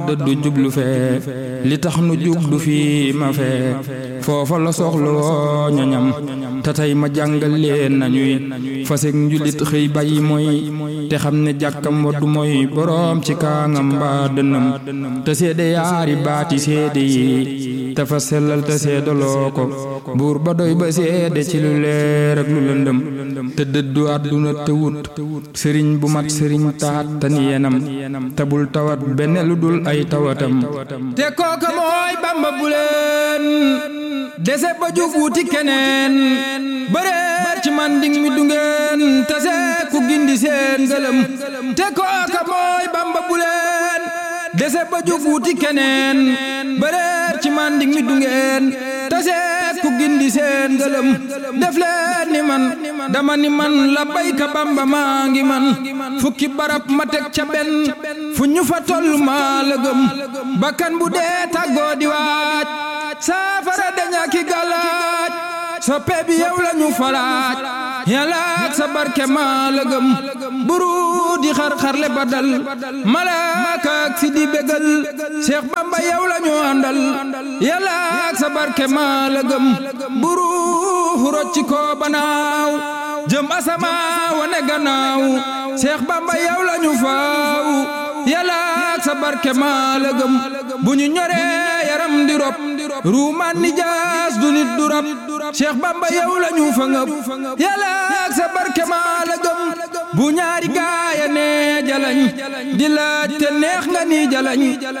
dëddu jublu fee li tax nu jublu fii ma fee foofa la soxla woo ñoñam te tey ma jàngal leen nañuy fasek njulit xëy bàyyi mooy te xam ne jàkkam waddu mooy boroom ci kaangam mbaa dënnam te seede yaari baati seede yi te fa sellal te seedaloo ko buur ba doy ba seede ci lu leer ak lu lëndëm te dëddu àdduna te wut sëriñ bu mat sëriñ taat te ni yenam te bul tawat benn lu dul ay tawatam te kooka mooy bamba bu leen dese ba jug wuti keneen bëreer ci man ding mi du ngeen tase ku gindi seen ngëlëm te kooka mooy bamba bu leen dese ba jug wuti keneen bëreer ci man ding mi du ngeen tase ku gindi seen ngëlëm def leen ni man dama ni man la bayka bamba maa ngi man fukki barab ma teg ca benn fu ñu fa toll maa la gëm bakkan bu dee tàggoo di waaj saafara daña ki galaaj soppe bi yow la ñu falaaj yàlla ak sa barke maa la gëm buru di xar-xarle ba dal malaaka ak si di bégal Cheikh Bamba yow la ñu àndal yàlla ak sa barke maa la gëm buru rocci ko banaaw jëm asama wane gannaaw Cheikh Bamba yow la ñu faaw yàlla ak sa barke maa la gëm bu ñu ñoree yaram di rob ruumaan ni jaas du nit du rab Cheikh Bamba yow la ñu fa ngëb yàlla ak sa barke maa la gëm bu ñaari gaaya ne jalañ di laaj te neex nga ni jalañ